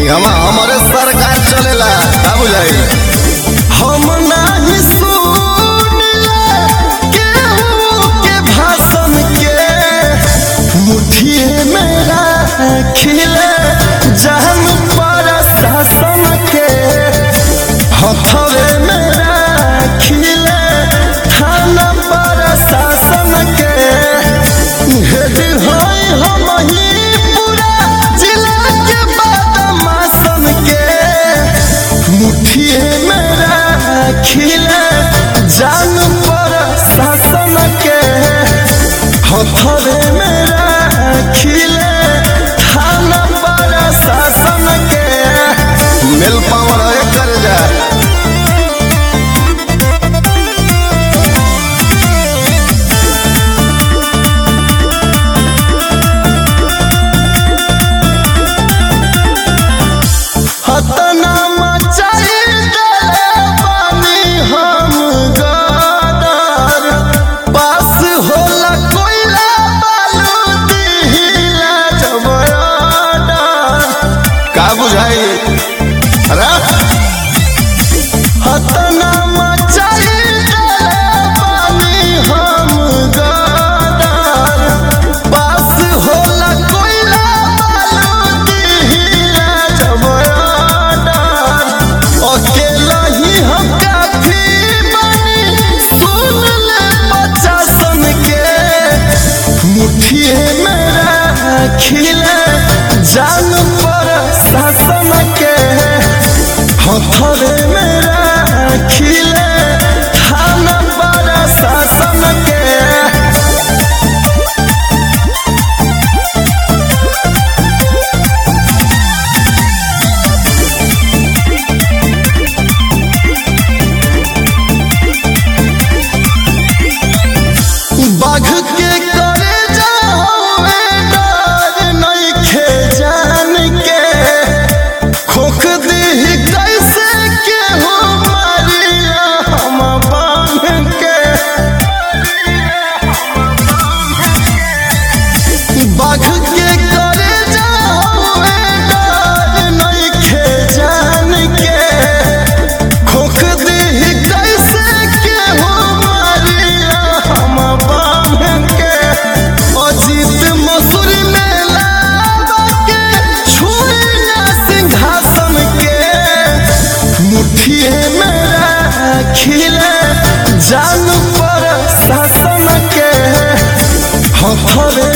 इहवा हमारे सरकार चलेला का बुझाई हम नाही सुनले केहू के भाषण के मुठिए में राखिले जहन पर शासन के हथवे में राखिले थाना पर शासन के हेड होई हम ही पूरा जिला के बदमाशन के मुठिए में राखिले जान पर शासन के हथवे में राखिले थाना पर शासन के मिल पावर कर जा हतना मचाई देले बानी हम गदर पास होला कोइला बालू दिहिला जब ऑर्डर का बुझाई अरे हतना मचाई देले बानी हम गदर पास होला कोइला बालू दिहिला जब ऑर्डर अकेला ही हम काफी बनी सुन ले बच्चा सन के मुठिए में राखिले जान पर शासन के हथवे में राखिले थाना पर शासन के बाघ के करे जावे डर नइखे जान के खोख दी कैसे के हो मारिया हम बांध के बाघ के करे जावे डर नइखे जान के खोख दी कैसे के हो मारिया हम बांध के अजीत मसूरी में लावा के छुइया सिंहासन के मुठिए में राखिले जान पर शासन के हथवे